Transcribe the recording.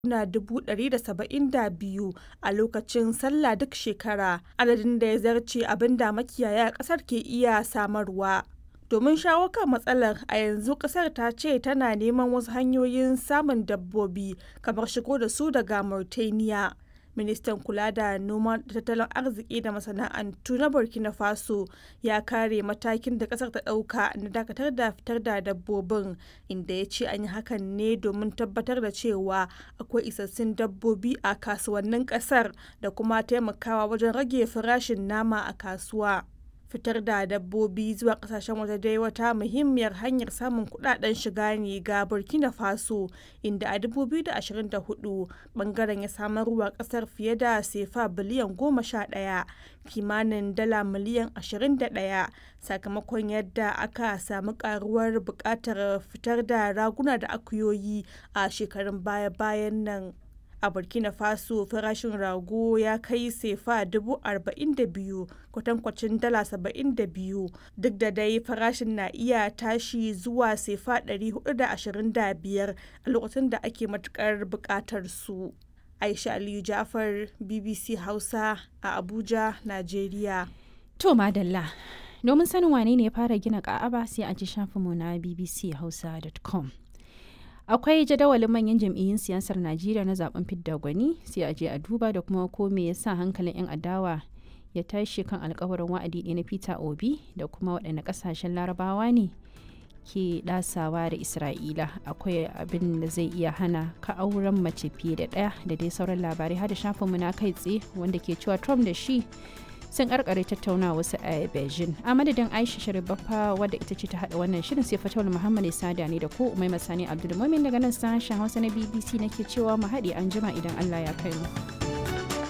na 172 a lokacin sallah duk shekara, adadin da ya zarce abin da makiyaya a ƙasar ke iya samarwa. Domin shawo kan matsalar, a yanzu ƙasar ta ce tana neman wasu hanyoyin samun dabbobi kamar shigo da su daga Mauritania. Ministan kula da noma da tattalin arziki da masana'antu na Burkina Faso ya kare matakin da ƙasar ta ɗauka na dakatar da fitar da dabbobin, inda ya ce an yi hakan ne domin tabbatar da cewa akwai isassun dabbobi a kasuwannin ƙasar da kuma taimakawa wajen rage farashin nama a kasuwa. fitar da dabbobi zuwa kasashen waje dai wata muhimmiyar hanyar samun kudaden shiga ne ga burkina faso inda a 2024 bangaren ya samarwa kasar fiye da sefa biliyan 11 kimanin dala miliyan 21 sakamakon yadda aka samu karuwar bukatar fitar da raguna da akuyoyi a shekarun baya-bayan nan a burkina faso farashin rago ya kai sefa 42,000 kwatankwacin dala 72 duk da dai farashin na iya tashi zuwa sefa 425 a lokacin da ake matukar bukatar su aisha aliyu jafar bbc hausa a abuja nigeria to madalla domin sanin wane ne ya fara gina ka'aba sai a ji shafinmu na bbchausa.com akwai jadawalin manyan jam'iyyun siyasar najeriya na zaben fidda gwani sai a je a duba da kuma ko me yasa hankalin 'yan adawa ya tashi kan alkawarin wa'adi ɗaya na peter obi da kuma waɗanne ƙasashen larabawa ne ke ɗasawa da isra'ila akwai abin da zai iya hana ka auren mace fiye da ɗaya da dai sauran labarai har da shafinmu na kai tsaye wanda ke cewa trump da shi sun karkare tattauna wasu a beijing a madadin aisha sharibaffa wadda ita ce ta hada wannan shirin sai fatawar muhammad sada ne da ko umai masani abdulmumin daga nan sashen hausa na bbc nake cewa mu haɗe an jima idan allah ya kai mu.